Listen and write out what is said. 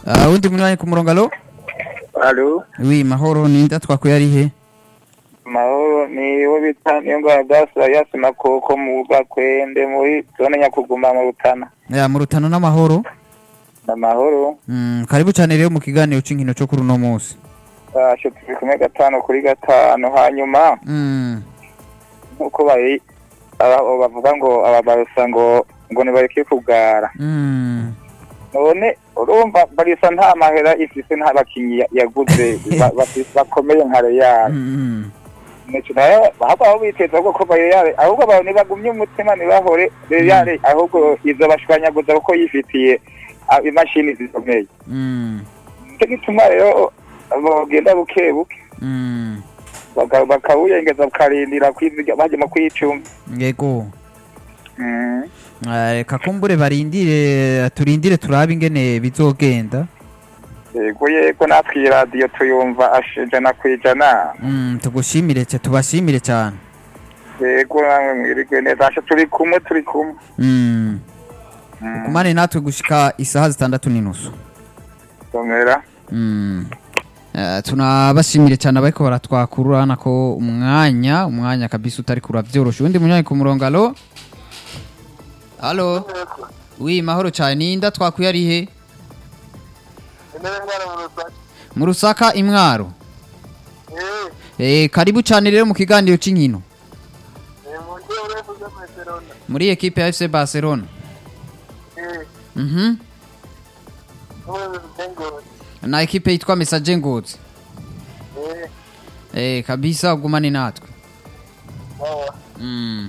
Ah, undi munywanyi ku murongo alo alo wi mahoro ninda twakuye ari he mahoro ni wo bita niyo ngwara gasa yasi makoko mu gakwende muri zone nyakuguma mu rutana ya mu rutano n'amahoro amahoro Mm, karibu cyane rero mu kiganiro cy'inkino cyo kuri uno munsi basho turi kumwe gatanu kuri gatanu hanyuma Mm, nk'uko bari aba- bavuga ngo ababarusa ngo ngo nibareke kugara mm, none urumva barisa nta mahera ifise nta bakinyi ya- yaguze ba- bafise- bakomeye nka Real mm, Nico nayo ahubwo aho biteza ko kuva Real ahubwo abantu nibagumye umutima nibahore Real ahubwo izo bashwanyaguza kuko yifitiye ah, imashini zikomeye mm, nicyo gituma rero bagenda buke buke mm. baka- bakawuyengeza bakarindira kwiziga baje mu kwicuma yego Mm. Ah, reka kumbure barindire turindire turabe ingene bizogenda yego yego natwe iyi radiyo tuyumva ash- ijana ku ijana Mm, tugushimire cya tubashimire cyane yego namwe mwirigwe neza asha turi kumwe turi kumwe Mm. Mm. kumane natwe gushika isaha zitandatu n'inusu somera Mm. Eh, tunabashimire cyane abariko baratwakura urabona ko umwanya umwanya kabisa utari kuravyorosha undi munyanya ku murongo alo alo wi mahoro cyane ninda twakuye ari he mu rusaka imwaro eh karibu cyane rero mu kiganiro c'inkino muri ekipe ya FC Barcelona mhm na ekipe yitwa Messager Ngozi eh kabisa ugumane natwe mm.